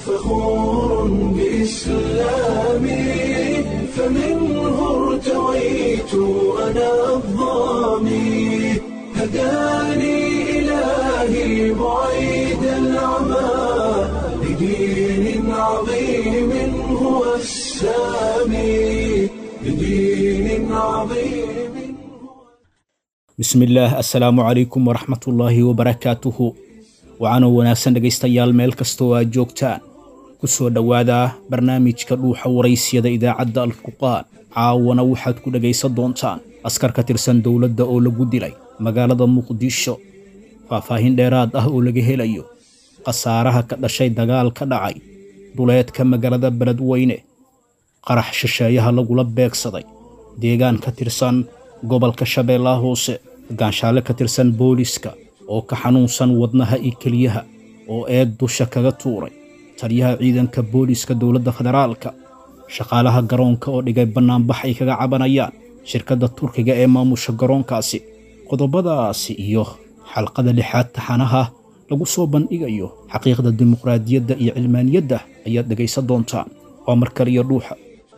فخور بإسلامي فمنه ارتويت أنا الضامي هداني إلهي بعيد العمى لدين عظيم هو السامي لدين عظيم bismillaah assalaamu calaykum waraxmatullaahi wabarakaatuhu waxaanoo wanaagsan dhegaystayaal meel kastoo aad joogtaan ku soo dhowaada barnaamijka dhuuxa waraysyada idaacadda alfurqaan caawana waxaad ku dhegaysan doontaan askar ka tirsan dowladda oo lagu dilay magaalada muqdisho faahfaahin dheeraad ah oo laga helayo khasaaraha ka dhashay dagaal ka dhacay duleedka magaalada beledweyne qarax shisheeyaha lagula beegsaday deegaan ka tirsan gobolka shabeellaha hoose gaanshaale ka tirsan booliska oo ka xanuunsan wadnaha iyo keliyaha oo eed dusha kaga tuuray taliyaha ciidanka booliska dowladda federaalka shaqaalaha garoonka oo dhigay bannaanbax ay kaga cabanayaan shirkadda turkiga ee maamusha garoonkaasi qodobadaasi iyo xalqada lixaad taxanaha lagu soo bandhigayo xaqiiqda dimuqraadiyadda iyo cilmaaniyadda ayaad dhegaysan doontaan waa mar kaliya dhuuxa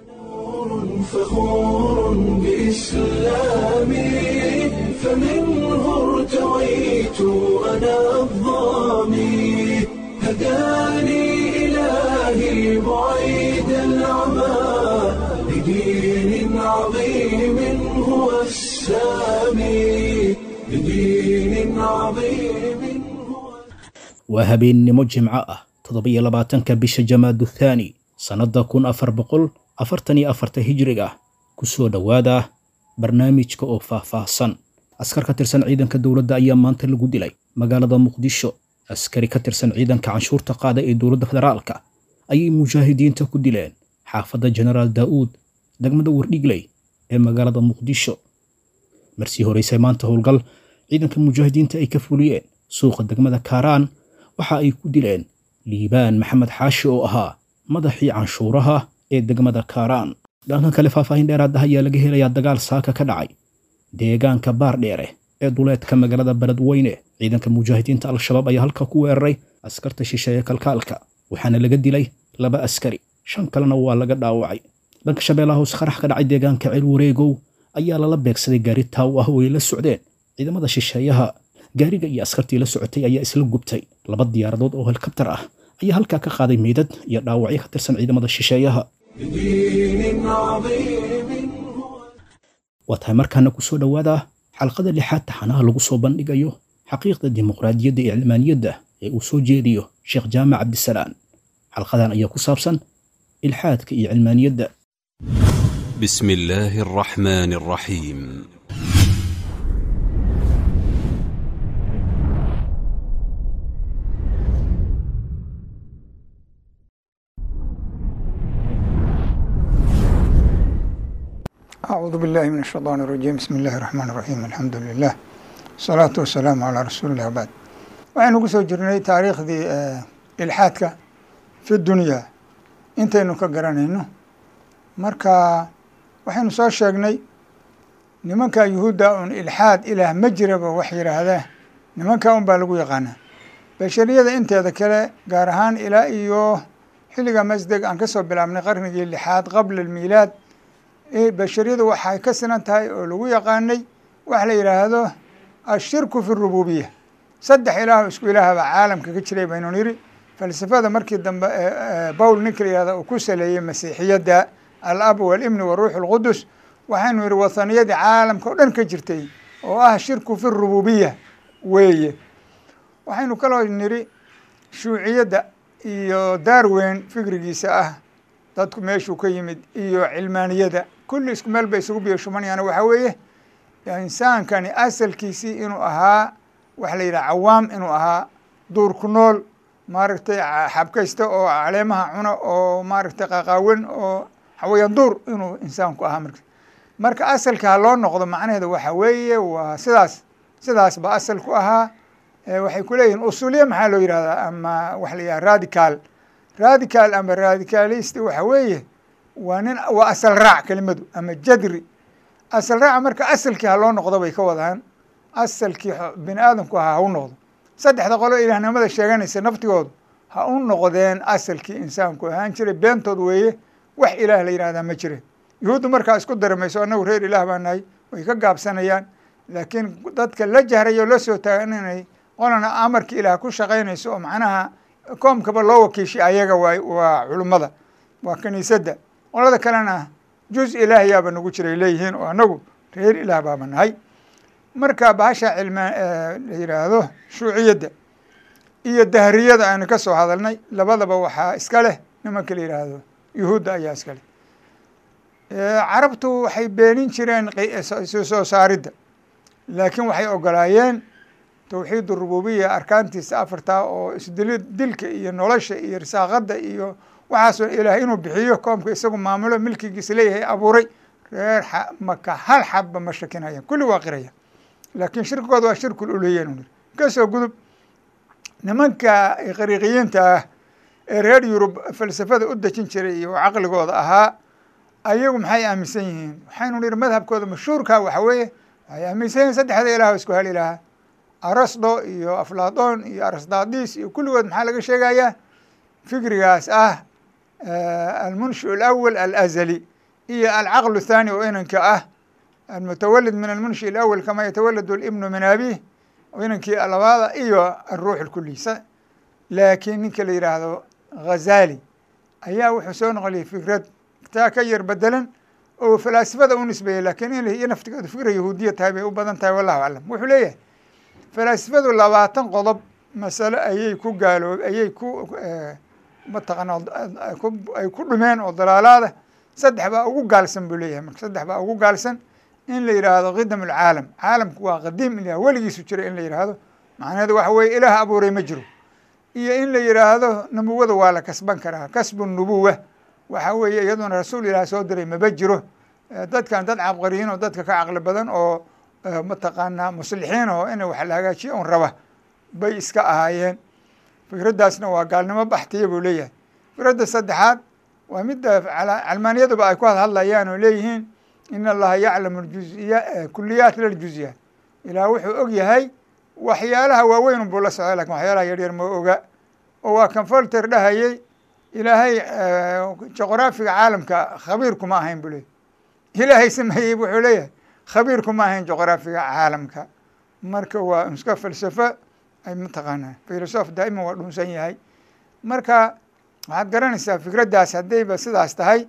فخور بإسلامي فمنه ارتويت أنا الضامي هداني إلهي بعيد العمى لدين عظيم هو السامي لدين عظيم هو waa habeennimo jimco ah toddobiyo labaatanka bisha jamaadu thaani sannadda kun afar boqol afartan iyo afarta hijriga ku soo dhowaada barnaamijka oo faahfaahsan askar ka tirsan ciidanka dowladda ayaa maanta lagu dilay magaalada muqdisho askari ka tirsan ciidanka canshuurta qaada ee dowladda federaalka ayay mujaahidiinta ku dileen xaafadda jenaraal daa'uud degmada wardhigley ee magaalada muqdisho marsii horeysay maanta howlgal ciidanka mujaahidiinta ay ka fuliyeen suuqa degmada kaaraan waxa ay ku dileen liibaan maxamed xaashi oo ahaa madaxii canshuuraha ee degmada kaaraan dhanka kale faahfaahin dheeraad ah ayaa laga helayaa dagaal saaka ka dhacay deegaanka baardheere ee duleedka magaalada beledweyne ciidanka mujaahidiinta al-shabaab ayaa halka ku weeraray askarta shisheeye kalkaalka waxaana laga dilay laba askari shan kalena waa laga dhaawacay dhanka shabeellaha hoose qarax ka dhacay deegaanka ceel wareegow ayaa lala beegsaday gaari taaw ah oo ay la socdeen ciidamada shisheeyaha gaariga iyo askartii la socotay ayaa isla gubtay laba diyaaradood oo helikabtar ah ayaa halkaa ka qaaday meydad iyo dhaawacyo ka tirsan ciidamada shisheeyaha لدين عظيم هو waa tahay markaana ku soo dhowaada xalqada lixaad taxanaha lagu soo bandhigayo xaqiiqda dimuqraadiyadda iyo cilmaaniyadda ee uu soo jeediyo sheekh jaamac cabdisalaan xalqadan ayaa ku saabsan ilxaadka iyo cilmaaniyadda بسم الله الرحمن الرحيم أعوذ بالله من الشيطان الرجيم بسم الله الرحمن الرحيم الحمد لله الصلاة والسلام على رسول الله وبعد waxaynu ku soo jirnay taariikhdii ilxaadka fi dunya intaynu ka garanayno marka waxaynu soo sheegnay nimanka yuhuudda un ilxaad ilaah ma jiraba wax yidhaahdaa nimanka un baa lagu yaqaanaa bashariyada inteeda kale gaar ahaan ilaa iyo xilliga masdeg aan kasoo bilaabnay qarnigii lixaad qabla almiilaad bashariyadu waxay ka sinan tahay oo lagu yaqaanay wax la yidhaahdo ashirku fi rububiya saddex ilaah isku ilaahba caalamka ka jiray baynu niri falsafada markii dambe bowl ninka la yihahda uu ku saleeyey masiixiyadda alab walibni waruux alqudus waxaynu yihi wathaniyadii caalamka o dhan ka jirtay oo ah shirku fi rububiya weeye waxaynu kaloo niri shuuciyadda iyo darwen fikrigiisa ah dadku meeshuu ka yimid iyo cilmaaniyada kulli isku meel bay isugu biyo shumanayaan waxaa weeye insaankani asalkiisii inuu ahaa waxa la yidhaha cawaam inuu ahaa duur ku nool maaragtay xabkaysta oo caleemaha cuna oo maaragtay qaqaawan oo xawayaan duur inuu insaanku ahaa marka marka asalka ha loo noqdo macnaheeda waxa weeye waa sidaas sidaas ba asal ku ahaa waxay ku leeyihin usuliya maxaa loo yihahdaa ama waxa la yidhaha radical radical ama radicalist waxa weeye waa nin waa asal raac kelimadu ama jadri asal raaca marka asalkii ha loo noqdo bay ka wadaan asalkii bini aadamku ahaa hau noqdo saddexda qolo ilaahnimada sheeganaysa naftigoodu ha u noqdeen asalkii insaanku ahaan jiray beentood weeye wax ilaah la yidhahdaa ma jire yuhuuddu markaa isku darimayso annagu reer ilaah baa nahay way ka gaabsanayaan laakiin dadka la jahrayo la soo taagan inay qolana amarka ilaah ku shaqaynayso oo macnaha koomkaba loo wakiishay ayaga waa waa culummada waa kiniisadda qolada kalena juz ilaahiyaaba nagu jiray leeyihiin oo annagu reer ilaah baaba nahay marka bahasha cilma la yidhaahdo shuuciyadda iyo dahriyada aynu ka soo hadalnay labadaba waxaa iska leh nimanka la yidhaahdo yuhuudda ayaa iska leh carabtu waxay beenin jireen soo saaridda laakiin waxay ogolaayeen towxiid rububiya arkaantiisa afartaa oo isdili dilka iyo nolosha iyo risaaqadda iyo waxaasoo ilaah inuu bixiyo koomka isagu maamulo milkigiisa leeyahay abuuray reer maka hal xabba ma shakinayaan kulli waa qiraya laakiin shirkigooda waa shirkul uluhiyan u kasoo gudub nimanka qariiqiyiinta ah ee reer yurub falsafada u dejin jiray iyo caqligooda ahaa ayagu maxay aaminsan yihiin waxaynu nihi madhabkooda mashhuurka waxa weeye waxay aaminsan yihin saddexda ilaah isku hal ilaha arasdo iyo aflaton iyo arasdadis iyo kulligood maxaa laga sheegayaa fikrigaas ah almunshi alawal alazali iyo alcaql thani oo inanka ah almutawalid min almunshi alawal kama yatawalad libnu min abih inankii labaada iyo aruux alkuliy laakiin ninka la yidhaahdo ghazali ayaa wuxuu soo noqoliyay fikrad taa ka yar bedelan oo falaasifada u nisbeeyey lakiin in iyo naftigeedu fikra yahuudiya tahay bay u badan tahay wallahu aclam wuxuu leeyahay falaasifadu labaatan qodob masale ayay ku gaaloo ayay ku mataqana ay ku dhumeen oo dalaalaada saddex baa ugu gaalsan buu leeyahay marka saddex baa ugu gaalsan in la yidhaahdo qidam alcaalam caalamku waa qadiim ilah weligiisu jira in la yidhaahdo macnaheedu waxa weye ilaah abuuray ma jiro iyo in la yidhaahdo nubuwada waa la kasban karaa kasbu nubuwa waxa weeye iyaduna rasuul ilaah soo diray maba jiro dadkan dad cabqariyiin oo dadka ka caqli badan oo mataqaanaa muslixiin oo ina wax la hagaajiyo un raba bay iska ahaayeen fikraddaasna waa gaalnimo baxtiya buu leeyahay fikradda saddexaad waa midda calmaaniyaduba ay ku hadhadlayaan oo leeyihiin in allaha yaclamu juziya kuliyaat laljuziyaat ilaah wuxuu og yahay waxyaalaha waaweyn buu la socda lakin waxyaalaha yaryar ma oga oo waa kan folter dhahayey ilaahay juqraafiga caalamka khabiir kuma ahayn buu leeyahy ilaahay sameeyey wuxuu leeyahay khabiir kuma ahayn juqraafiga caalamka marka waa iska falsafo ay mataqaanaa filosof daa'iman waa dhunsan yahay marka waxaad garanaysaa fikraddaas haddayba sidaas tahay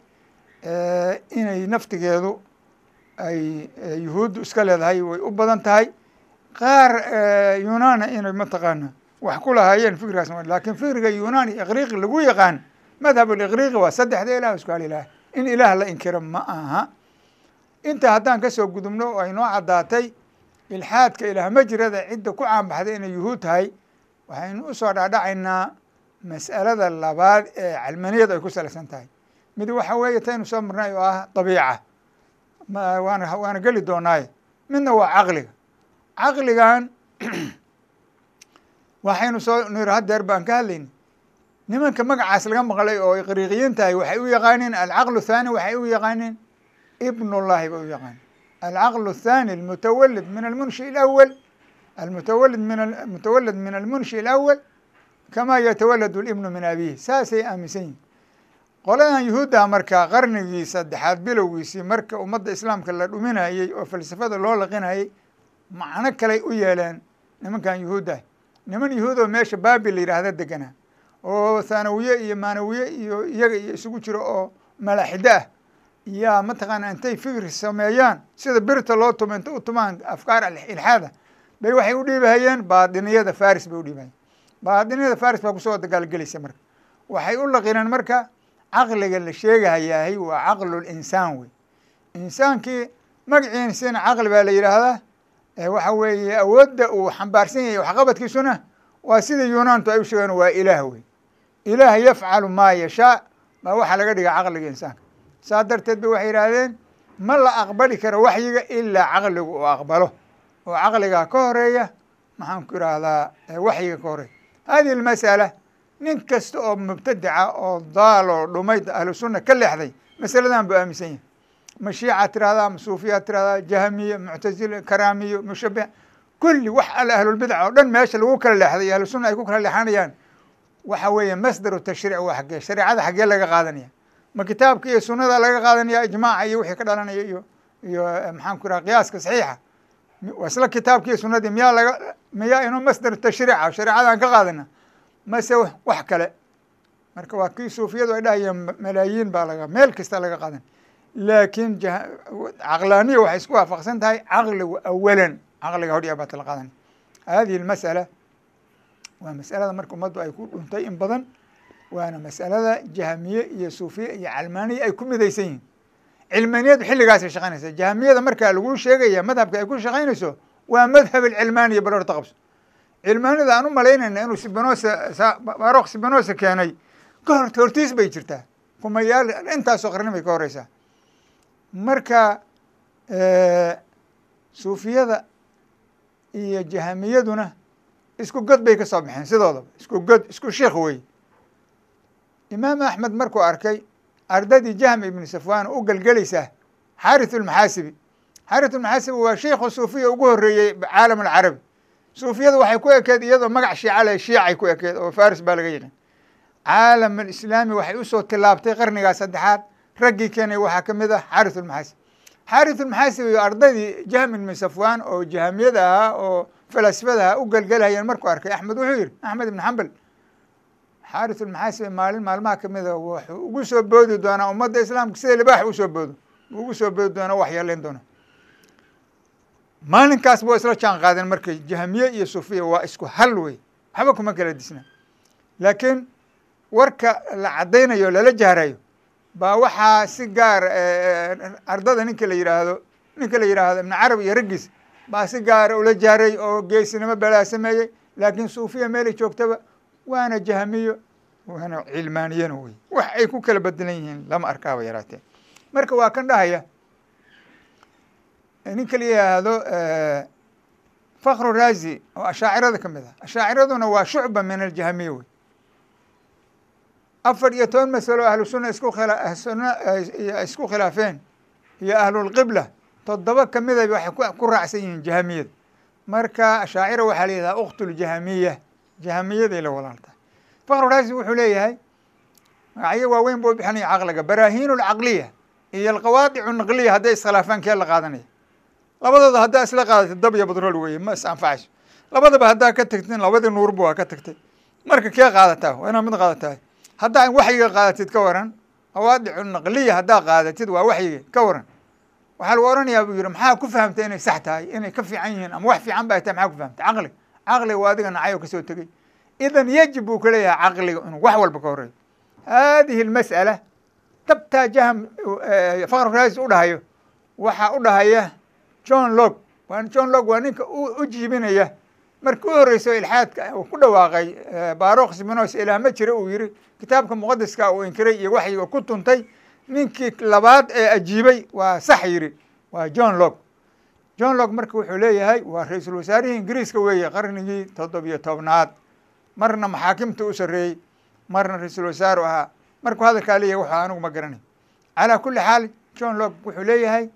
inay naftigeedu ay yuhuuddu iska leedahay way u badan tahay qaar yunaana inay mataqaana wax ku lahaayeen fikrigaas lakin fikriga yunan iyo iqriiqi lagu yaqaan madhab aliqriiqi waa saddexda ilah isku hal ilaah in ilaah la inkiro ma aha inta haddaan kasoo gudubno oo ay noo caddaatay ilxaadka ilaah majirada cidda ku caanbaxday inay yuhuud tahay waxaynu usoo dhaadhacaynaa mas'alada labaad ee calmaniyad ay ku salaysan tahay mid waxa weeye taynu soo marnay oo ah dabiica waana waana geli doonaaye midna waa caqliga caqligan waxaynu soo nir hadeer baan ka hadlayna nimanka magacaas laga maqlay oo iqriiqiyiin tahay waxay u yaqaaneen alcaqlu thani waxay u yaqaaneen ibnullahi bay u yaqaaneen alcaqlu الthani almutawalid min almunshi اlawal almutawalid min mutawalid min almunshi اlawal kama yatawalad اlibnu min abihi saasay aaminsan yihin qoladan yuhuudda marka qarnigii saddexaad bilowgiisii marka ummadda islaamka la dhuminayey oo falsafada loo laqinayey macno kaley u yeeleen nimankan yuhuuddah niman yuhuud oo meesha baabil la yidhaahda deganaa oo thanawiye iyo maanawiye iyo iyaga iyo isugu jiro oo malaaxido ah yaa mataqaana intay fikri sameeyaan sida birta loo tumo inta u tumaan afkaar ilxaada bay waxay u dhiibahayeen baadiniyada faris bay u dhiibahayeen baadiniyada faris baa kusoo dagaalgelaysa marka waxay u laqineen marka caqliga la sheegahayahay waa caqlul insaan wey insaankii magaciisina caqli baa la yidhaahdaa waxa weeye awoodda uu xambaarsan yahay waxqabadkiisuna waa sida yunaantu ay u sheegeen waa ilaah wey ilaah yafcalu maa yashaa baa waxaa laga dhigaa caqliga insaanka saa darteed ba waxay yidhaahdeen ma la aqbali karo waxyiga ilaa caqligu uu aqbalo oo caqligaa ka horeeya maxaan ku idhaahdaa waxyiga ka horeeya hadihi almasala nin kasta oo mubtadica oo daal oo dhumayd ahlu sunna ka leexday masaladan buu aaminsan yahay ma shiica tirahdaa ma suufiya tirahdaa jahmiye muctazile karaamiyo mushabih kulli wax alla ahlulbidca oo dhan meesha lagu kala leexday ahlu sunna ay ku kala leexanayaan waxa weeye masdaru tashriic waa xaggee shareecada xaggee laga qaadanaya ma kitaabka iyo sunada laga qaadanaya ijmaaca iyo wixii ka dhalanaya iyo iyo maxaan ku iraha qiyaaska saxiixa waa isla kitaabki iyo sunadii miyaa laga miyaa inuu masdaru tashriica shareecadaan ka qaadana mase wax kale marka waa kii suufiyadu ay dhahayeen malaayiin baa laga meel kasta laga qaadan laakiin caqlaaniya waxay isku waafaqsan tahay caqligu awalan caqliga hodhiya baata la qaadanay hadihi lmas'ala waa masalada marka ummaddu ay ku dhuntay in badan waana masalada jahmiye iyo suufiye iyo calmaaniya ay ku midaysan yihiin cilmaaniyadu xilligaasay shaqaynaysa jahmiyada markaa lagu sheegaya madhabka ay ku shaqaynayso waa madhab alcilmaaniya barorta qabso cilmaaniyada aan u malaynayna inuu sibinosa barok sibinosa keenay ka hor hortiis bay jirtaa kumayaal intaasoo qarni bay ka horeysaa marka suufiyada iyo jahamiyaduna isku god bay ka soo baxeen sidoodaba isku god isku sheikh wey imaam axmed markuu arkay ardadii jahm ibnu safwan u gelgelaysaa xaarith ulmaxaasibi xaarith ulmaxaasibi waa sheikhu suufiya ugu horeeyey caalam alcarabi suufiyada waxay ku ekeed iyadoo magac shiica leh shiicay ku ekeed oo faris baa laga yaqin caalam alislaami waxay usoo tilaabtay qarnigaa saddexaad raggii keenay waxaa ka mid ah xaarith ulmaxaasib xaarith ulmaxaasib iyo ardaydii jahm ibnu safwan oo jahamiyada ahaa oo falasifada ahaa u gelgelhayeen markuu arkay axmed wuxuu yihi axmed ibn xambal xaarith ulmaxaasib maalin maalmaha kamid a wuxuu ugu soo boodi doonaa ummadda islaamka sida libaax usoo boodo ugu soo boodi doonaa wax yeelayn doona maalinkaas waa isla jaan qaadeen markay jahmiye iyo suufiya waa isku hal wey waxba kuma kala disna laakiin warka la caddaynayo lala jahrayo baa waxaa si gaar ardada ninka la yihaahdo ninka la yidhaahdo ibn carab iyo raggiis baa si gaara ula jahray oo geesinimo balaa sameeyey laakiin suufiya meelay joogtaba waana jahmiyo waana cilmaaniyana wey wax ay ku kala bedelan yihiin lama arkaaba yaraatee marka waa kan dhahaya ninka la yihaahdo fakru razi oo ashaacirada ka mid ah ashaaciraduna waa shucba min aljahmiya wey afar iyo toban masalo ahlu sunna isku khila sunna isku khilaafeen iyo ahlulqibla toddoba kamida waxay ku raacsan yihiin jahamiyada marka ashaacira waxaa la yidhaha uktljahamiya jahamiyaday la walaaltahay fakru razi wuxuu leeyahay magacyo waaweyn buu bixinaya caqliga baraahiin lcaqliya iyo alqawaadic naqliya hadday iskhilaafaan kee la qaadanaya labadooda haddaa isla qaadatid dab iyo badrool weye ma is anfacayso labadaba haddaa ka tagtin labadii nuurba waa ka tagtay marka kee qaadataa waa inaad mid qaadataa haddaa waxyiga qaadatid ka waran qawaadicu naqliya haddaa qaadatid waa waxyiga ka waran waxaa lagu oranayaa buu yihi maxaa ku fahamtay inay sax tahay inay ka fiican yihiin ama wax fiican ba ay tahay maxaa ku fahamtay caqli caqliga waa adiga nacay oo kasoo tegey idan yajib buu ka leeyahay caqliga inuu wax walba ka horeeyo hadihi almas'ala tabtaa jahm fakr raasi u dhahayo waxaa u dhahaya john log john log waa ninka u jiibinaya markii u horeyso ilxaadka uu ku dhawaaqay barok siminos ilaah ma jira uu yihi kitaabka muqadiska uu inkiray iyo waxyiga ku tuntay ninkii labaad ee ajiibay waa sax yiri waa john log john log marka wuxuu leeyahay waa ra-iisul wasaarihii ingiriiska weeye qarnigii toddobiyo tobnaad marna maxaakimta u sareeyey marna ra-iisul wasaaru ahaa markuu hadalkaa leeyahay wuxuu anigu ma garanay calaa kuli xaal john log wuxuu leeyahay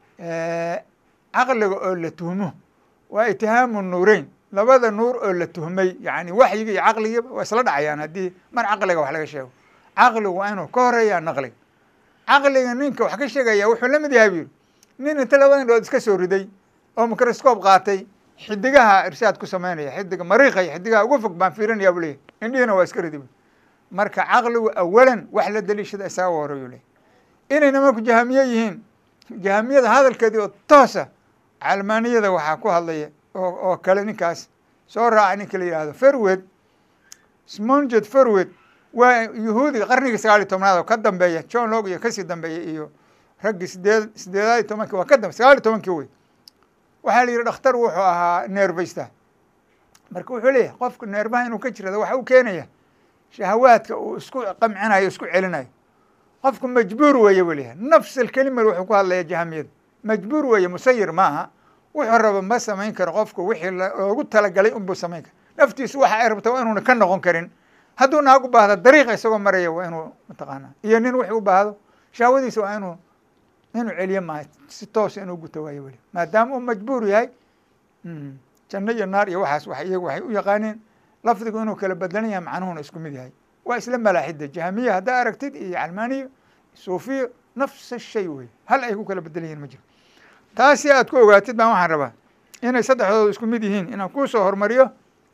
caqliga oo la tuhmo waa itihaamu nuureyn labada nuur oo la tuhmay yani waxyiga iyo caqligiiba waa isla dhacayaan haddii mar caqliga wax laga sheego caqligu waa inuu ka horeeyaa naqliga caqliga ninka wax ka sheegaya wuxuu la mid yahay bu yiri nin inta laba indhood iska soo riday oo microscope qaatay xidigaha irshaad ku sameynaya xidiga mariiqa iyo xidigaha ugu fog baan fiirinaya bu leyahy indhihina waa iska ridi marka caqligu awalan wax la daliishada isaga horeeyu leyahy inay nimanku jahamiye yihiin jahamiyada hadalkeedii oo toosa calmaaniyada waxaa ku hadlaya oo oo kale ninkaas soo raaca ninka la yihahdo ferwed smonget ferwed waa yuhuudi qarnigii sagaal iyo tobnaad oo ka dambeeya john log iyo kasii dambeeya iyo raggii sideed sideedaad iyo tobankii waa ka dambe sagaal iyo tobankii wey waxaa la yihi dhakhtar wuxuu ahaa neerbaysta marka wuxuu leeyahay qofka neerbaha inuu ka jirado waxa u keenaya shahawaadka uu isku qamcinayo isku celinayo qofku majbuur weeye buu leeyahay nafs alkelima wuxuu ku hadlaya jahamiyada majbuur weeye musayir maaha wuxuu raba ma samayn karo qofku wixii loogu talagalay unbuu samayn kara naftiisu waxa ay rabta waa inuuna ka noqon karin hadduu naag u baahdo dariiqa isagoo maraya waa inuu mataqaana iyo nin wixii u baahdo shahwadiisa waa inuu inuu celiyo maaha si toosa inuu guto waayo weli maadaama uu majbuur yahay janno iyo naar iyo waxaas wa iyagu waxay u yaqaaneen lafdigu inuu kala bedelan yahay macnuhuna isku mid yahay waa isla malaaxida jahmiya haddaa aragtid iyo calmaaniyo suufiyo nafsa shay wey hal ay ku kala bedelan yihin ma jiro taasi aad ku ogaatid baan waxaan rabaa inay saddexdooda isku mid yihiin inaan kuu soo hormariyo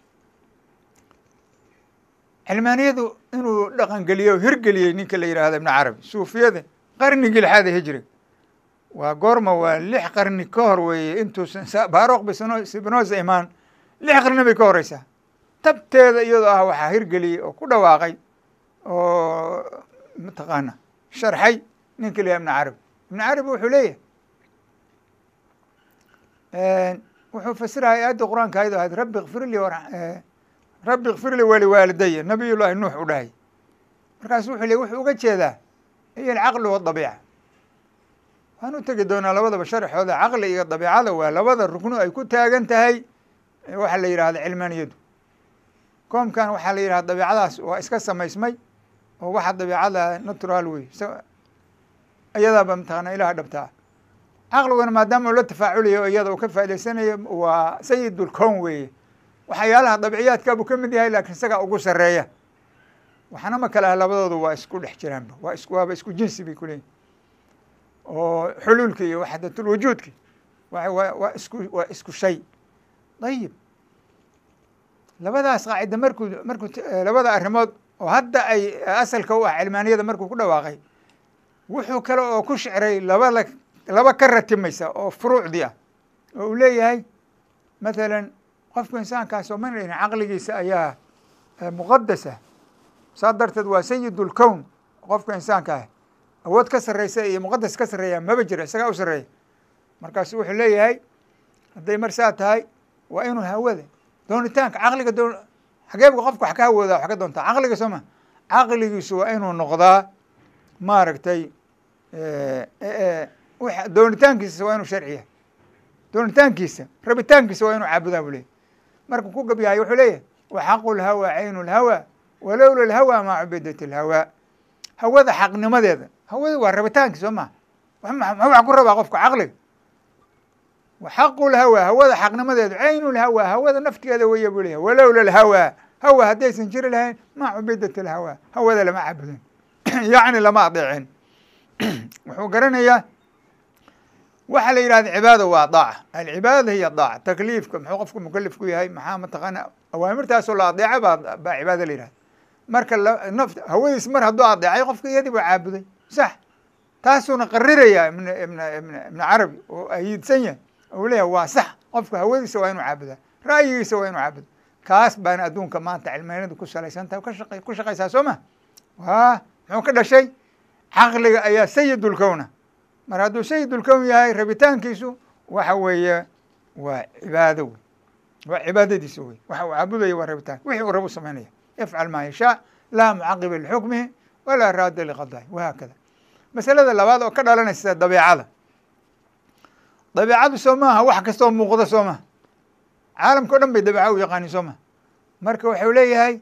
cilmaaniyadu inuu dhaqangeliyo o hirgeliyey ninka la yidhaahdo ibnu carabi suufiyada qarnigii lixaada hijriga waa goorma waa lix qarni ka hor weeye intuusan baroq bisbinoza imaan lix qarni bay ka horeysaa tabteeda iyadoo ah waxaa hirgeliyey oo ku dhawaaqay oo mataqaana sharxay ninka la yihah ibnu carabi ibnu carabi wuxuu leeyahay wuxuu fasiraya aayadda qur-aanka ayado ahayd rabbi kfir lii rabbi kfir lii waliwaalidaya nabiy llahi nuux u dhahay markaasu wuxuu le wuxuu uga jeedaa iyo alcaqli wadabiica waan u tegi doonaa labadaba sharxooda caqli iyo dabiicada waa labada ruknu ay ku taagan tahay waxaa la yidhahda cilmaaniyadu koomkan waxaa la yidhahda dabiicadaas waa iska samaysmay oo waxa dabiicada natural wey iyadaaba mataqaana ilaha dhabtaa caqliguna maadaama uu la tafaaculayo o iyada uu ka faa'idaysanayo waa sayidulkown weeye waxyaalaha dabciyaadka buu ka mid yahay lakiin isagaa ugu sareeya waxna ma kale ah labadoodu waa isku dhex jiraanba waa is waaba isku jinsi bay kuleeyihin oo xuluulki iyo waxdatulwujuudki wa wa waa isku waa isku shay ayib labadaas qaacida markuu markuu labada arrimood oo hadda ay asalka u ah cilmaaniyada markuu ku dhawaaqay wuxuu kale oo ku shicray labada laba ka ratimaysa oo furuucdii ah oo uu leeyahay mathalan qofka insaankaas oo mana dhihin caqligiisa ayaa muqadasa saa darteed waa sayidulkown qofka insaanka ah awood ka sarreysa iyo muqadas ka sarreeya maba jiro isagaa u sarreeya markaasu wuxuu leeyahay hadday mar saa tahay waa inuu hawada doonitaanka caqliga doon xageebka qofka wax ka hawooda wax ka doontaa caqliga soo ma caqligiisu waa inuu noqdaa maaragtay doonitaankiisa waa inuu sharciya doonitaankiisa rabitaankiisa waa inuu caabudaa buu leeyahy markuu ku gabyahay wuxuu leeyahay waxaqu lhawa caynu lhawa walowla lhawa maa cubidat lhawa hawada xaqnimadeeda hawada waa rabitaanki soo maha muxuu wax ku rabaa qofka caqliga waxaqu lhawa hawada xaqnimadeeda caynu lhawa hawada naftigeeda weya buu leeyahy walowla lhawa hawa haddaysan jiri lahayn maa cubidat lhawa hawada lama caabudin yacni lama adeecin wuxuu garanayaa waxaa la yidhahda cibaada waa daaca alcibaada hiya daaca takliifka muxuu qofku mukalif ku yahay maxaa mataqaana awaamirtaasoo la adeeca baa baa cibaada la yihahda marka naf hawadiis mar hadduu adeecay qofka iyadii baa caabuday sax taasuuna qariraya ibn ibn ibn ibn carabi oo ayiidsan yahay ou leeyahay waa sax qofka hawadiisa waa inuu caabudaa ra'yigiisa waa inuu caabudo kaas baana adduunka maanta cilmaaniyadu ku salaysan tahay kasha ku shaqaysaa soo ma wa muxuu ka dhashay caqliga ayaa sayidulkowna mar hadduu sayidulkown yahay rabitaankiisu waxa weeye waa cibaado wey waa cibaadadiisa wey waxa uu caabudaya waa rabitaan wixii uu rabu samaynaya yafcal maa yashaa laa mucaqiba lixukmihi walaa raada liqadahi wahaakada masalada labaad oo ka dhalanaysa dabeicada dabeicadu soo maaha wax kastoo muuqda soo maha caalamka o dhan bay dabeeca u yaqaanin soo maha marka waxau leeyahay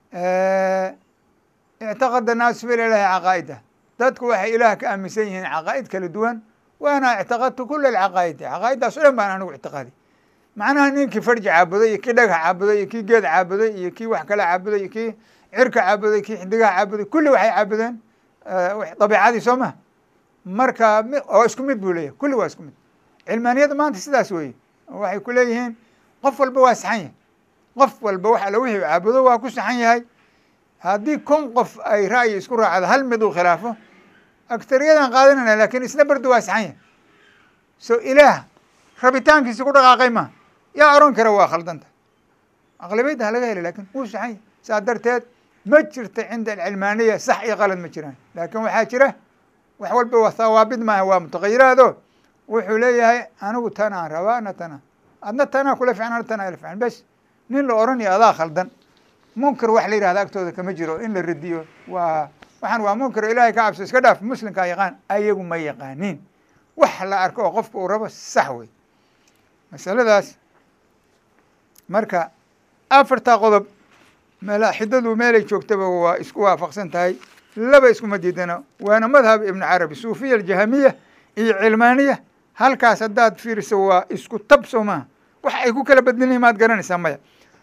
ictaqada naasu fi ilahi caqaa'ida dadku waxay ilaah ka aaminsan yihiin caqaa'id kala duwan waana ictaqadtu kula alcaqaa'idi caqaa'iddaas o dhan baan anigu ictiqaaday macnaha ninkii farji caabuday iyo kii dhagax caabuday iyo kii geed caabuday iyo kii wax kale caabuday iyo kii cirka caabuday kii xidigaha caabuday kulli waxay caabudeen dabiicadii soo maha marka oo isku mid buu leeyahay kulli waa isku mid cilmaaniyada maanta sidaas weeye waxay ku leeyihiin qof walba waa saxan yahay qof walba wax alla wixii caabudo waa ku saxan yahay haddii kun qof ay ra'yi isku raacdo hal mid uu khilaafo agtariyadan qaadanayna lakin isna berdu waa saxan yahay so ilaah rabitaankiisi ku dhaqaaqay ma yaa oran kara waa khaldanta aqlabiyadda ha laga hela lakin wuu saxan yahay saa darteed ma jirta cinda alcilmaaniya sax iyo qalad ma jiraan laakin waxaa jira wax walba waa thawaabid maaha waa mutaqayiraado wuxuu leeyahay anigu tanaan rabaa ana tana adna tanaa kula fican ana tanaa ila fican bes nin la oranayo adaa khaldan munkar wax la yihahda agtooda kama jiro in la radiyo waa waxaan waa munkar ilahay ka cabso iska dhaaf muslimkaa yaqaan ayagu ma yaqaanin wax la arko oo qofka uu rabo sax wey masaladaas marka afartaa qodob malaaxidadu meelay joogtaba waa isku waafaqsan tahay laba iskuma diidana waana madhab ibn carabi suufiya aljahamiya iyo cilmaaniya halkaas haddaad fiiriso waa isku tab soo maha wax ay ku kala bedeliyiin maad garanaysaa maya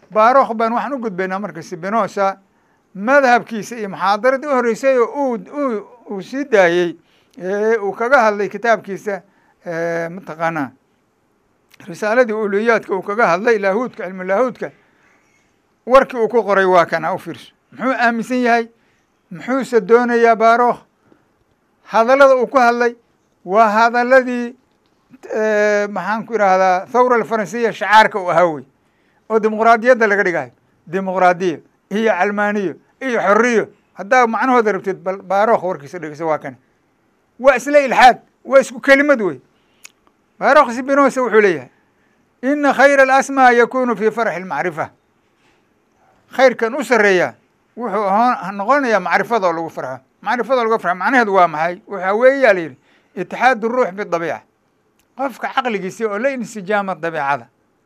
baarokh baan waxaan u gudbaynaa marka sibinosa madhabkiisa iyo muxaadaradii u horreysay oo uu uu sii daayey uu kaga hadlay kitaabkiisa mataqaanaa risaaladii uluyaadka uu kaga hadlay laahuudka cilmu laahuudka warkii uu ku qoray waa kana u fiirso muxuu aaminsan yahay muxuuse doonayaa baarokh hadallada uu ku hadlay waa hadaladii maxaan ku idhaahdaa thawra alfaransiya shacaarka uu ahaa wey oo dimuqraadiyadda laga dhigayo dimuqraadiya iyo calmaaniyo iyo xoriyo haddaa macnahooda rabtid bal baarokh warkiisa dhegeyso waa kane waa isla ilxaad waa isku kelimad wey baarokh sibinosa wuxuu leeyahay ina khayra alasmaa yakunu fi farxi almacrifa khayrkan u sareeya wuxuu aho noqonayaa macrifada oo lagu farxo macrifada lagu farxo macnaheedu waa maxay waxaa weeyaa la yidhi itixaad ruux bidabiica qofka caqligiisi oo la insijaama dabiicada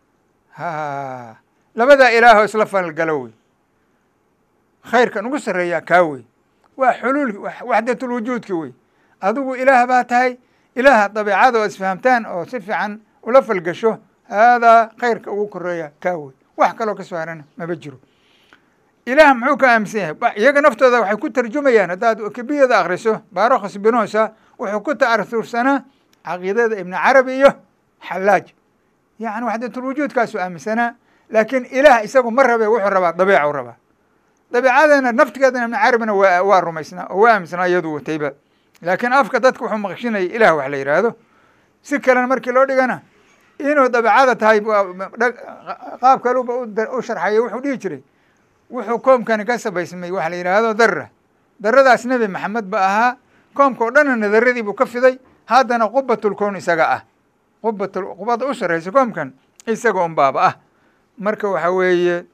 ha labadaa ilaahoo isla falgalo wey khayrkan ugu sarreeyaa kaa wey waa xuluul waxdatulwujuudki wey adigu ilaah baa tahay ilaaha dabiicada oo isfahamtaan oo si fiican ula falgasho haadaa khayrka ugu koreeya kaa wey wax kaloo ka soo harana maba jiro ilaah muxuu ka aaminsan yahay iyaga naftooda waxay ku tarjumayaan haddaad kibiyada akriso baarokh spinosa wuxuu ku ta'arursanaa caqiidada ibni carabi iyo xallaaj yacni waxdatulwujuudkaasuu aaminsanaa laakiin ilaah isagu ma rabe wuxuu rabaa dabiica u rabaa dabiicadana naftigeedana ibni carabina waa waa rumaysnaa oo waa aaminsanaa iyadu watayba laakiin afka dadka wuxuu maqshinaya ilaah wax la yidhaahdo si kalena markii loo dhigana inuu dabiicada tahay qaab kaluba u sharxaya wuxuu dhihi jiray wuxuu koomkani ka sabaysmay waxa la yidhaahdo dara daradaas nebi maxamed ba ahaa koomka oo dhanna daradii buu ka fiday haddana qubatulkown isaga ah qubatul qubada u sarreysa koomkan isaga un baaba ah marka waxa weeye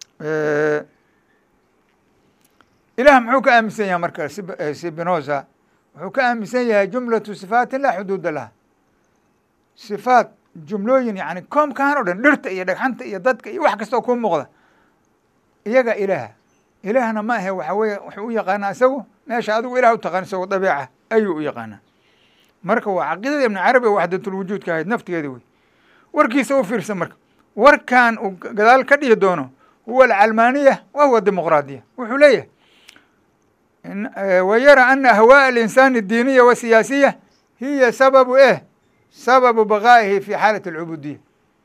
ilaah muxuu ka aaminsan yahay marka sibinosa wuxuu ka aaminsan yahay jumlatu sifaatin laa xuduuda laha sifaat jumlooyin yani koomkan o dhan dhirta iyo dhagxanta iyo dadka iyo wax kasta oo kuu muuqda iyaga ilaaha ilaahna ma ahe waxa weye wuxuu u yaqaanaa isagu meesha adigu ilah u taqaan isagoo dabiica ayuu u yaqaanaa marka waa caqiidada ibni carabi oo waxdatulwujuudka ahayd naftigeeda wey warkiisa u fiirsan marka warkan uu gadaal ka dhihi doono huwa alcalmaaniya wa huwa dimuqraadiya wuxuu leeyahay wa yara ana ahwaaء alinsani الdiiniya wasiyaasiya hiya sababu eh sababu baqaa'ihi fi xaalat alcubuudiya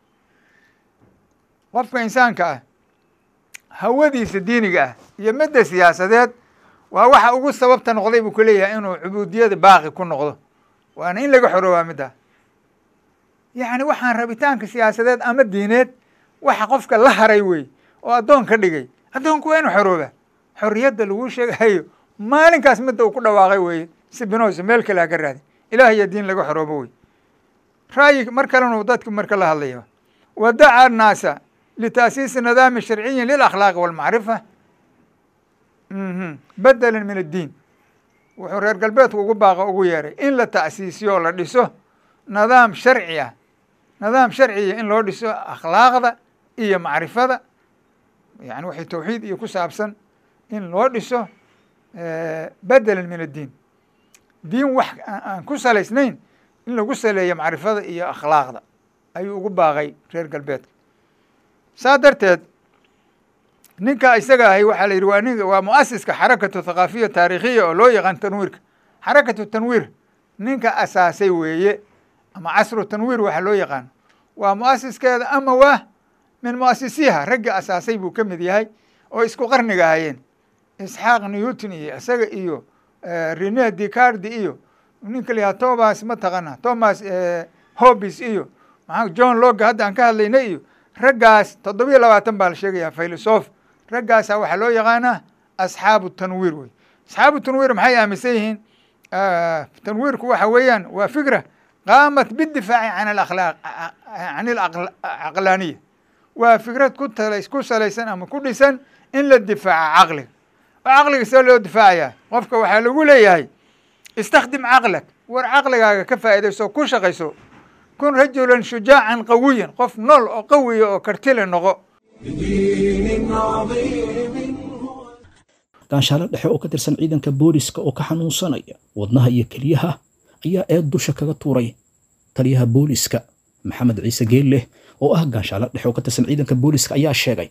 qofka insaanka ah hawadiisa diiniga ah iyo midda siyaasadeed waa waxa ugu sababta noqday buu ku leeyahay inuu cubuudiyada baaqi ku noqdo waana in laga xoroobaa middaa yacni waxaan rabitaanka siyaasadeed ama diineed waxa qofka la haray wey oo addoon ka dhigay addoonku waa inu xoroobaa xorriyadda laguu sheegahayo maalinkaas midda uu ku dhawaaqay weeye sibinosa meel kale ha ka raadi ilaah iyo diin laga xoroobo wey ra'yi mar kalenu dadka marka la hadlaya wadaca annaasa litaasiisi nidaami sharciyin lilakhlaaqi walmacrifa bedelan min addiin wuxuu reer galbeedku ugu baaqa ugu yeeray in la ta'siisiyo oo la dhiso nidaam sharci ah nidaam sharciya in loo dhiso akhlaaqda iyo macrifada yani waxay tawxiid iyo ku saabsan in loo dhiso bedelan min addiin diin wax aan ku salaysnayn in lagu saleeyo macrifada iyo akhlaaqda ayuu ugu baaqay reer galbeedka saa darteed ninka isaga ahay waxaa la yidhi waa nin waa muasiska xarakatu thaqaafiya taarikhiya oo loo yaqaan tanwiirka xarakatu tanwiir ninka asaasay weeye ama casru tanwiir waxaa loo yaqaan waa muasiskeeda ama waa min muasisiha ragga asaasay buu ka mid yahay oo isku qarniga ahayeen isxaaq newton iyo isaga iyo rene dicardi iyo ninka la yahaa thomas mataqana thomas hobis iyo maa john loga hadda aan ka hadlayna iyo raggaas toddobiyo labaatan baa la sheegaya filosof raggaasa waxaa loo yaqaanaa asxaabu tanwiir wey asxaabu tanwiir maxay aaminsan yihiin tanwiirku waxa weeyaan waa fikra qaamat bidifaaci can alakhlaaq can alcaqlaaniya waa fikrad ku tala ku salaysan ama ku dhisan in la difaaca caqliga oo caqliga see loo difaacayaa qofka waxaa lagu leeyahay istakdim caqlag war caqligaaga ka faa'iidayso ku shaqayso kun rajulan shujaacan qawiyan qof nool oo qawiya oo kartile noqo بدين عظيم هو gaanshaalo dhexe oo ka tirsan ciidanka booliska oo ka xanuunsanaya wadnaha iyo keliyaha ayaa eed dusha kaga tuuray taliyaha booliska maxamed ciise geelleh oo ah gaanshaalo dhexe oo ka tirsan ciidanka booliska ayaa sheegay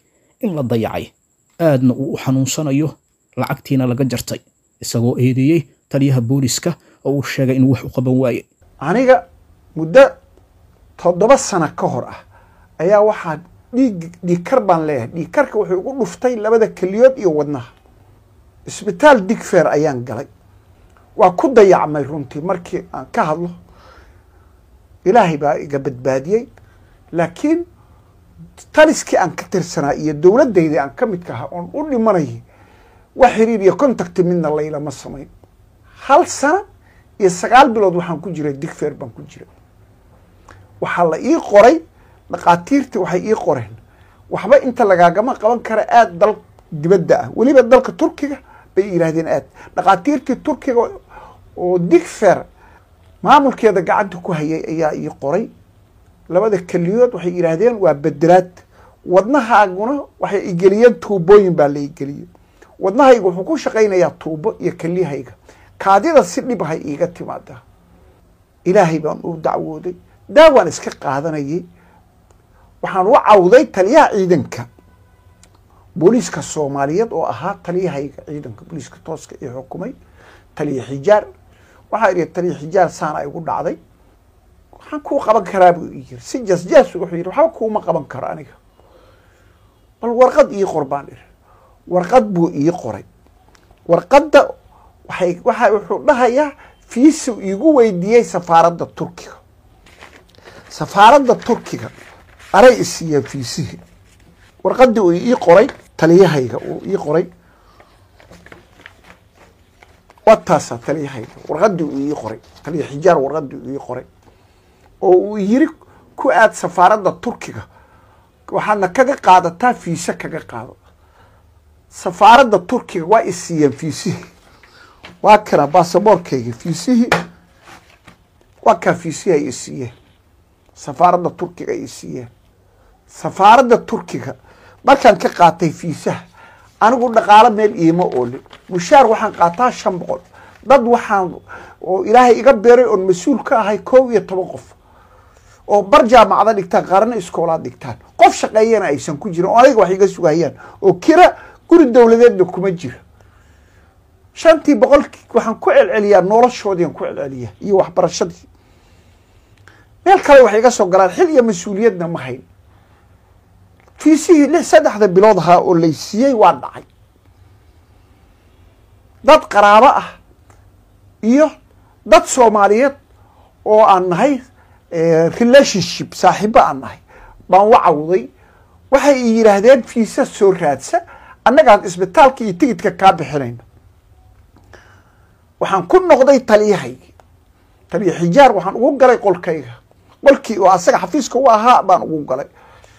in la dayacay aadna uu u xanuunsanayo lacagtiina laga jartay isagoo eedeeyey taliyaha booliska oo uu sheegay inuu wax u qaban waaye aniga muddo toddoba sano ka hor ah ayaa waxaa dhiig dhiigkar baan leeyahay dhiigkarka wuxuu igu dhuftay labada keliyood iyo wadnaha isbitaal digfeer ayaan galay waa ku dayacmay runtii markii aan ka hadlo ilaahay baa iga badbaadiyey laakiin taliskii aan ka tirsanaa iyo dowladdaydii aan ka midka ahaa oon u dhimanayay wax xiriir iyo contacti midna laylama samayn hal sana iyo sagaal bilood waxaan ku jiray digfeer baan ku jiray waxaa la ii qoray dhakhaatiirtii waxay ii qoreen waxba inta lagaagama qaban kara aada dal dibadda ah weliba dalka turkiga bay yidhaahdeen aad dhakhaatiirtii turkiga oo digfer maamulkeeda gacanta ku hayay ayaa ii qoray labada keliyood waxay yidhaahdeen waa bedelaad wadnahaaguna waxay igeliyeen tuubooyin baa la igeliyey wadnahayga wuxuu ku shaqaynayaa tuubo iyo keliyahayga kaadida si dhibahay iiga timaadaa ilaahay baan u dacwooday daawaan iska qaadanayay waxaan u cawday taliyaha ciidanka booliiska soomaaliyeed oo ahaa taliyahayga ciidanka booliiska tooska ee xukumay taliya xijaar waxaa idhi taliya xijaar saana igu dhacday waxaan kuu qaban karaa buu ii yiri si jasjaas wuxuu yidhi waxba kuuma qaban karo aniga bal warqad ii qor baan idhi warqad buu ii qoray warqadda waxay waxa wuxuu dhahayaa fiisu iigu weydiiyey safaaradda turkiga safaaradda turkiga aray isiiyeen fiisihii warqaddii uu ii qoray taliyahayga uu ii qoray waa taasaa taliyahayga warqaddii uu ii qoray taliya xijaar warqaddii uu ii qoray oo uu yiri ku aad safaaradda turkiga waxaadna kaga qaadataa fiise kaga qaado safaaradda turkiga waa isiiyeen fiisihii waa kana baasaboorkayga fiisihii waa kaa fiisihii ay isiiyeen safaaradda turkiga ay isiiyeen safaaradda turkiga markaan ka qaatay fiisaha anigu dhaqaalo meel iima oolin mushaar waxaan qaataa shan boqol dad waxaan oo ilaahay iga beeray oon mas-uul ka ahay kow iyo toban qof oo bar jaamacada dhigtaan qaarna iskoolaad dhigtaan qof shaqeeyana aysan ku jirin oo aniga wax iga sugayaan oo kira guri dowladeedna kuma jira shantii boqolkii waxaan ku celceliyaa noloshoodiian ku celceliyaa iyo waxbarashadii meel kale waxay iga soo galaan xil iyo mas-uuliyadna ma hayn fiisihii lix saddexda bilood ahaa oo laysiiyey waa dhacay dad qaraabo ah iyo dad soomaaliyeed oo aan nahay relationship saaxiibo aan nahay baan wa cawday waxay i yidhaahdeen fiisa soo raadsa annagaan isbitaalka iyo tigidka kaa bixinayno waxaan ku noqday taliyahaygi taliya xijaar waxaan ugu galay qolkayga qolkii oo asaga xafiiska u ahaa baan ugu galay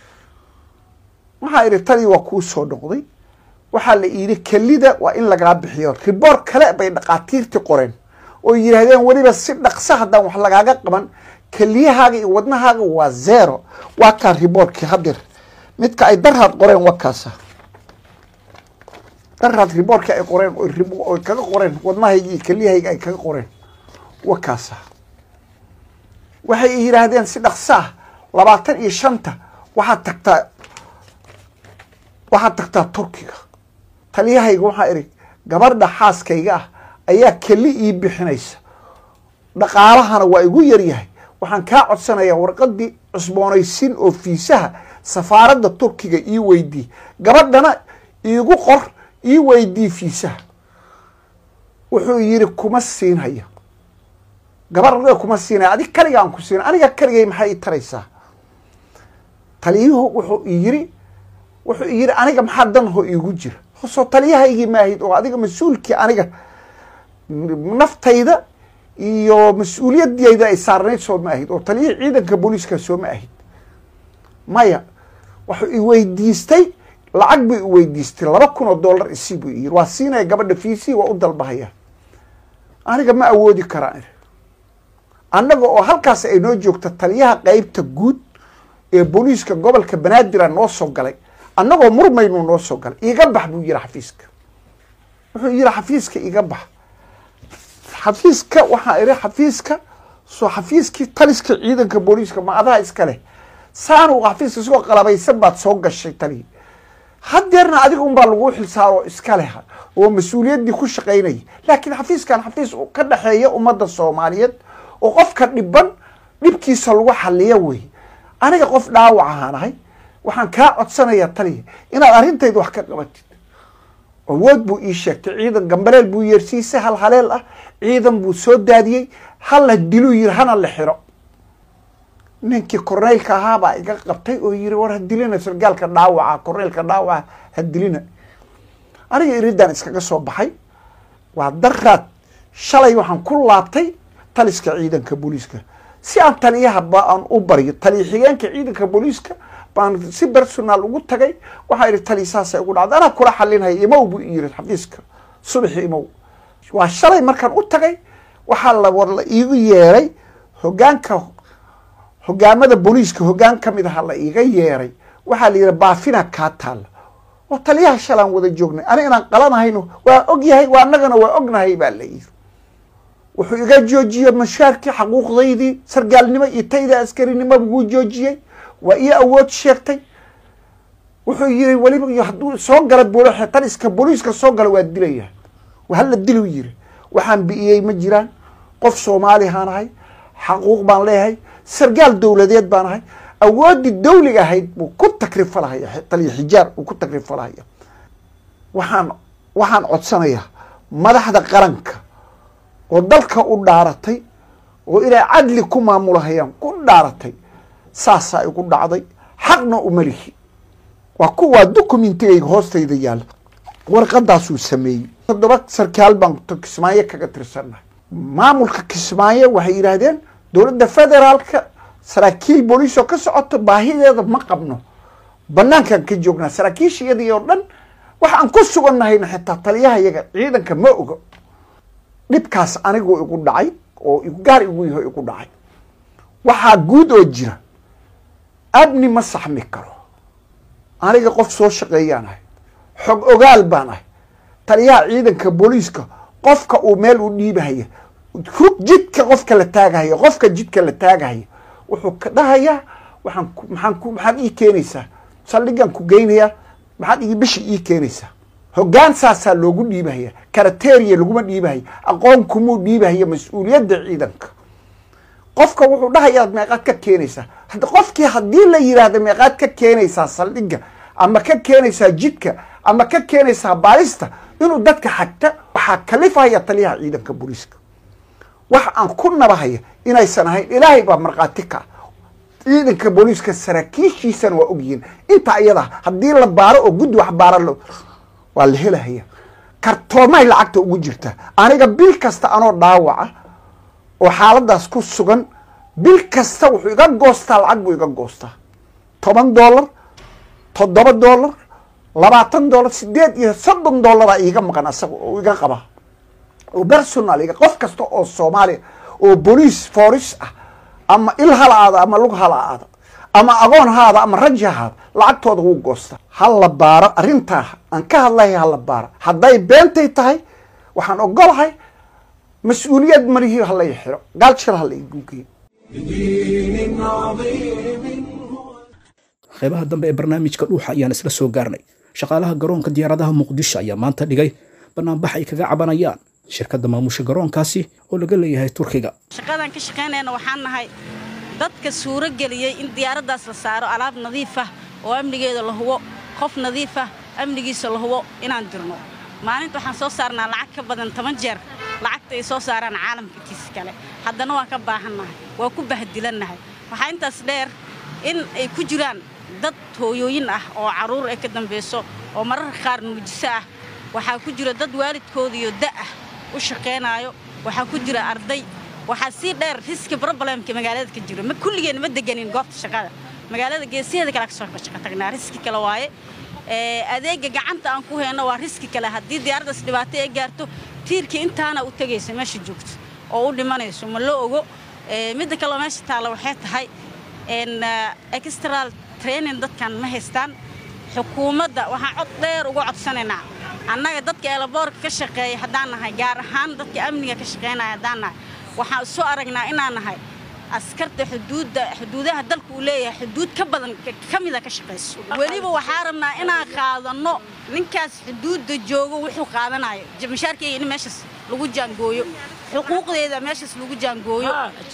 waxaa idhi taliya waa kuu soo noqday waxaa la yidhi kelida waa in lagaa bixiyo riboor kale bay dhakhaatiirtii qoreen oo yidhaahdeen weliba si dhaqsa haddaan wax lagaaga qaban keliyahaaga iyo wadnahaaga waa zero waa kaa riboorkii hadir midka ay darhaad qoreen waa kaasa darhaad riboorkii ay qoreen oy kaga qoreen wadnahayga iyo keliyahayga ay kaga qoreen waa kaasa waxay yidhaahdeen si dhaqso ah labaatan iyo shanta waxaad tagtaa waxaad tagtaa turkiga taliyahayga waxaa idhi gabadha xaaskayga ah ayaa keli ii bixinaysa dhaqaalahana waa igu yaryahay waxaan kaa codsanayaa warqadii cusboonaysin oo fiisaha safaaradda turkiga ii weydii gabadhana iigu qor ii weydii fiisaha wuxuu yidhi kuma siinhaya gabadha kuma siinaya adig kaliga aan ku siina aniga kaligay maxay ii taraysaa taliyuhu wuxuu yiri wuxuu yidhi aniga maxaa danho iigu jira soo taliyahaygii maahid oo adiga mas-uulkii aniga naftayda iyo mas-uuliyadeyda ay saarnayd soo ma ahid oo taliyihii ciidanka booliiska soo ma ahid maya wuxuu iweydiistay lacag buu iweydiistay laba kun oo dollar isi buu yiri waa siinaya gabadha fiisii waa u dalbahaya aniga ma awoodi karaan annaga oo halkaas ay noo joogta taliyaha qeybta guud ee booliiska gobolka banaadir noo soo galay annagoo murmaynuu noo soo galay iga bax buu yihi xafiiska wuxuu yihi xafiiska iga bax xafiiska waxaa idhi xafiiska soo xafiiskii taliska ciidanka booliiska ma adaha iska leh saanu xafiiska isagoo qalabaysan baad soo gashay tali hadeerna adiga unbaa laguu xilsaaro iska leh oo mas-uuliyaddii ku shaqaynaya laakiin xafiiskan xafiis ka dhexeeya ummadda soomaaliyeed oo qofka dhiban dhibkiisa lagu xaliyo wey aniga qof dhaawac ahaan ahay waxaan kaa codsanayaa taliya inaad arrintayda wax ka qabatid awood buu ii sheegtay ciidan gambaleel buu yeersiisay hal haleel ah ciidan buu soo daadiyey hala diluu yiri hana la xiro ninkii korneylka ahaabaa iga qabtay oo yiri war ha dilina sargaalka dhaawaca korneylka dhaawaca ha dilina aniga iridaan iskaga soo baxay waa daraad shalay waxaan ku laabtay taliska ciidanka booliiska si aan taliyaha ba aan u baryo taliya xigeenka ciidanka booliiska baan si personaal ugu tagay waxaa ihi taliya saasay ugu dhacday anaa kula xalinhaya imow buu yiri xafiiska subaxi imow waa shalay markaan u tagay waxaa la war la iigu yeeray hogaanka hogaamada booliiska hogaan ka mid aha la iiga yeeray waxaa la yidhi baafina kaa taalla oo taliyaha shalaan wada joognay ani inaan qalanahayno waa og yahay waa annagana waa ognahay baa la yidhi wuxuu iga joojiyey mashaarkii xaquuqdaydii sargaalnimo iyo tayda askarinimo buu joojiyey waa ii awood sheegtay wuxuu yiri weliba iyo hadduu soo gala bol taliska booliiska soo gala waa dilaya hala dilu yiri waxaan bi'iyey ma jiraan qof soomaalihaan ahay xaquuq baan leeyahay sargaal dowladeed baan ahay awooddii dawliga ahayd buu ku takrifalahaya taliya xijaar uu ku takrifalahaya waxaan waxaan codsanayaa madaxda qaranka oo dalka u dhaaratay oo inay cadli ku maamulahayaan ku dhaaratay saasaa igu dhacday xaqna uma lihi waa kuwaa documentigayga hoostayda yaalla warqadaasuu sameeyey toddoba sarkaal baan kismaayo kaga tirsannahay maamulka kismaayo waxay yidhaahdeen dowladda federaalka saraakiil booliis oo ka socoto baahideeda ma qabno banaankaan ka joognaa saraakiisha iyadii oo dhan waxaan ku sugannahayna xitaa taliyaha yaga ciidanka ma ogo dhibkaas anigoo igu dhacay oo gaar igu yaho igu dhacay waxaa guud oo jira abni ma saxmi karo aniga qof soo shaqeeyaan ahay xog ogaal baan ahay taliyaha ciidanka booliiska qofka uu meel u dhiibahaya rug jidka qofka la taagahaya qofka jidka la taagahaya wuxuu ka dhahayaa waxaan ku maxaan ku maxaad ii keenaysaa saldhigaan ku geynayaa maxaad ii bishi ii keenaysaa hoggaan saasaa loogu dhiibahaya karateriya laguma dhiibahaya aqoon kumuu dhiibahaya mas-uuliyadda ciidanka qofka wuxuu dhahayaa meeqaad ka keenaysaa hadda qofkii haddii la yidhaahda meeqaad ka keenaysaa saldhigga ama ka keenaysaa jidka ama ka keenaysaa baalista inuu dadka xagta waxaa kalifahaya taliyaha ciidanka booliiska wax aan ku nabahaya inaysan ahayn ilaahay baa markhaati ka ciidanka booliiska saraakiishiisana waa ogyihiin inta ayada haddii la baaro oo guddi wax baaro waa la helahaya kartoomahay lacagta ugu jirtaa aniga bil kasta anoo dhaawaca oo xaaladaas ku sugan bil kasta wuxuu iga goostaa lacag buu iga goostaa toban dollar toddoba dollar labaatan dollar sideed iyo soddon dollaraa iiga maqan asaga oo iga qaba oo personal iga qof kasta oo soomaaliya oo boliis foris ah ama il hala aada ama lug hala aada ama agoon haada ama raji haada lacagtooda wuu goosta hala baaro arrintaa aan ka hadlahay hala baaro hadday beentay tahay waxaan ogolahay mas-uuliyad marihii halay xiro gaalshir hala igugeeyo بدين عظيم هو qaybaha dambe ee barnaamijka dhuuxa ayaan isla soo gaarnay shaqaalaha garoonka diyaaradaha muqdisho ayaa maanta dhigay banaanbax ay kaga cabanayaan shirkadda maamusha garoonkaasi oo laga leeyahay turkiga shaqadan ka shaqaynayna waxaan nahay dadka suuro geliyey in diyaaraddaas la saaro alaab nadiif ah oo amnigeeda la hubo qof nadiif ah amnigiisa la hubo inaan dirno maalinta waxaan soo saarnaa lacag ka badan toban jeer lacagta ay soo saaraan caalamka intiisa kale haddana waan ka baahannahay waa ku bahdilannahay waxaa intaas dheer in ay ku jiraan dad hooyooyin ah oo carruur ay ka dambayso oo mararka qaar nuujiso ah waxaa ku jira dad waalidkoodiyo da ah u shaqaynaayo waxaa ku jira arday waxaa sii dheer riski problemka magaalada ka jiro ma kulligeen ma deganin goobta shaqada magaalada geesaheeda kale kasoo shaqo tagnaa riski kale waaye ee adeega gacanta aan ku hayno waa riski kale haddii diyaaraddaas dhibaato ay gaarto tiirkii intaana u tegaysa meesha joogto oo u dhimanayso ma la ogo ee midda kaleo meesha taalla waxay tahay n extral training dadkan ma haystaan xukuumadda waxaan cod dheer uga codsanaynaa annaga dadka eelaboorka ka shaqeeya haddaan nahay gaar ahaan dadka amniga ka shaqaynaya haddaan nahay waxaan isu aragnaa inaan nahay askarta xuduudda xuduudaha dalka uu leeyahay xuduud ka badan ka mida ka shaqayso weliba waxaa rabnaa inaan qaadanno ninkaas xuduudda joogo wuxuu qaadanayo mashaarkeyga in meeshaas lagu jaangooyo xuquuqdeeda meeshaas lagu jaangooyo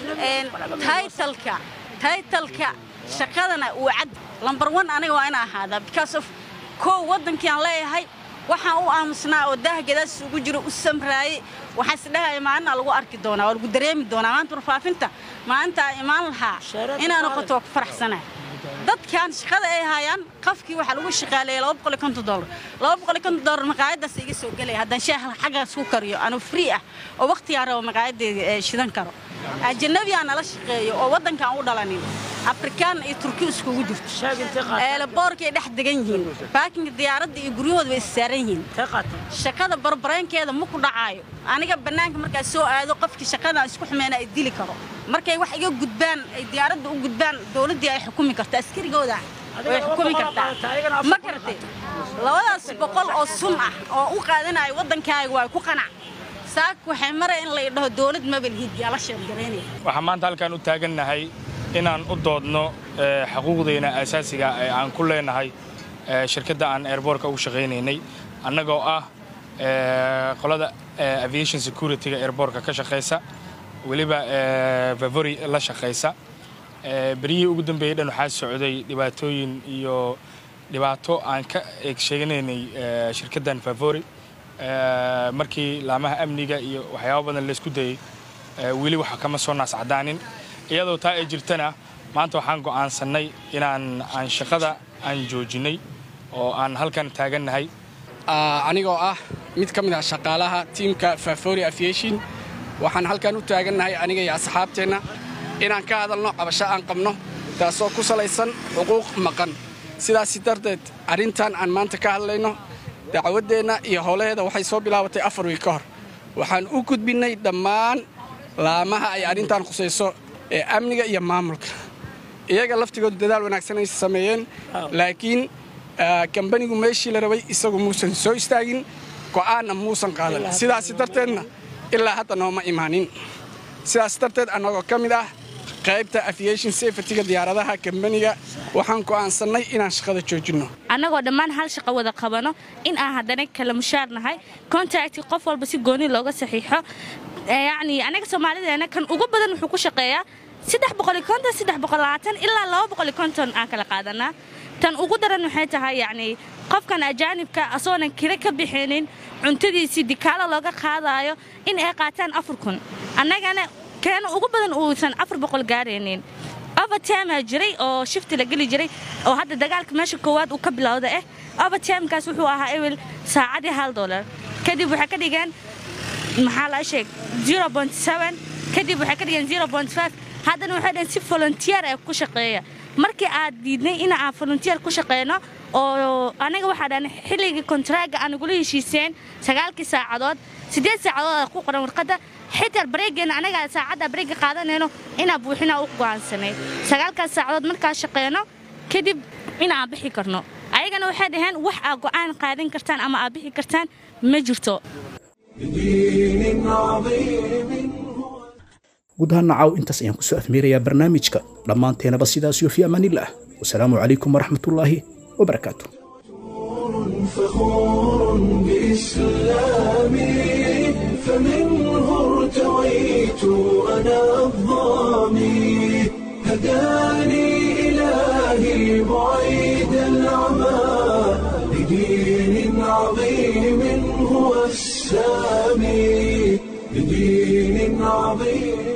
taytalka taytalka shaqadana uu cad lambar one aniga waa inaa ahaadaa because of kow waddankii aan leeyahay waxaan u aamusnaa oo daah gadaas ugu jiro u samraayey waxaan isdhahaya maalina lagu arki doonaa waa lagu dareemi doonaa maanta warfaafinta maalinta aan imaan lahaa inaa noqoto waa ku faraxsanaya dadkan shaqada ay hayaan qafkii waxaa lagu shaqaaleeyay laba boqol iyo konton dollar laba boqol iyo konton dollar maqaayadaas iga soo gelaya haddaan shaaha xaggaas ku kariyo anuu free ah oo waqtigaan rabo maqaayadeeda shidan karo ajanabiyaa nala shaqeeyo oo waddankaan u dhalanin afrikaan iyo turki iskugu jirto eelaboorkay dhex degan yihiin baakinga diyaaradda iyo guryahooda way issaaran yihiin shaqada barbareenkeeda ma ku dhacaayo aniga bannaanka markaa soo aado qofkii shaqadan isku xumeena ay dili karo markay wax iga gudbaan ay diyaaradda u gudbaan dowladdii ay xukumi karta askarigooda way xukumi kartaa ma garatay labadaas boqol oo sun ah oo u qaadanayo waddankaaga waa ku qanac saak waxay maraya in la idhaho dowlad mabalhiid yaa la sheergaraynaya waxaan maanta halkaan u taagannahay inaan u doodno xuquuqdeenna asaasiga ee aan ku leenahay shirkadda aan airboortka ugu shaqaynaynay annagoo ah qolada aviation securityga airboortka ka shaqaysa weliba vavory la shaqaysa beryihii ugu dambeeyey dhan waxaa socday dhibaatooyin iyo dhibaato aan ka eeg sheeganaynay shirkaddan vavory markii laamaha amniga iyo waxyaabo badan laysku dayey weli waxa kama soo naascadaanin iyadoo taa ay jirtana maanta waxaan go'aansannay inaan aan shaqada aan joojinnay oo aan halkan taagannahay anigoo ah mid ka mid ah shaqaalaha tiimka favori aviation waxaan halkan u taagannahay aniga iyo asxaabteenna inaan ka hadalno cabasho aan qabno taasoo ku salaysan xuquuq maqan sidaasi darteed arrintan aan maanta ka hadlayno dacwaddeenna iyo howlaheeda waxay soo bilaabatay afar wiil ka hor waxaan u gudbinnay dhammaan laamaha ay arrintan khusayso ee amniga iyo maamulka iyaga laftigoodu dadaal wanaagsan ay sameeyeen laakiin kambanigu meeshii la rabay isagu muusan soo istaagin go'aanna muusan qaadan sidaasi darteedna ilaa hadda nooma imaanin sidaas darteed annagoo ka mid ah qaybta aviation safetyga diyaaradaha kambaniga waxaan go'aansannay inaan shaqada joojinno annagoo dhammaan hal shaqo wada qabano in aan haddana kala mushaar nahay contacti qof walba si gooni looga saxiixo yacni anaga soomaalideena kan ugu badan wuxuu ku shaqeeyaa saddex boqoli konton saddex boqol labaatan ilaa laba boqoli konton aan kala qaadanaa tan ugu daran waxay tahay yacni qofkan ajaanibka asoonan kira ka bixinin cuntadiisii dikaalo looga qaadaayo in ay qaataan afar kun annagana keena ugu badan uusan afar boqol gaaraynin overtimaa jiray oo shifti la geli jiray oo hadda dagaalka meesha koowaad uu ka bilowda ah overtimekaas wuxuu ahaa ewel saacadii hal dolar kadib waxay ka dhigeen maxaa la sheeg kadib waxay ka dhigeen haddana waxay dhaheen si volunteer ee ku shaqeeya markii aad diidnay in aan volunteer ku shaqeyno oo anaga waxaa dhahan xilligii kontraaga aan nagula heshiiseen sagaalkii saacadood siddeed saacadood ku qoran warqadda xitaa bareegeena anaga saacadda bareega qaadanayno inaan buuxinaa u go'aansanay sagaalkaas saacadood markaa shaqeyno kadib inaan bixi karno ayagana waxay dhaheen wax aa go'aan qaadan kartaan ama aa bixi kartaan ma jirto guud ahaan nacaw intaas ayaan kusoo afmeerayaa barnaamijka dhammaanteenaba sidaas iyo fi amaanillaah wasalaamu calaykum waraxmatullaahi wabarakaatu فخور بإسلامي فمنه ارتويت أنا الظامي هداني إلهي بعيد العمى لدين عظيم هو السامي لدين عظيم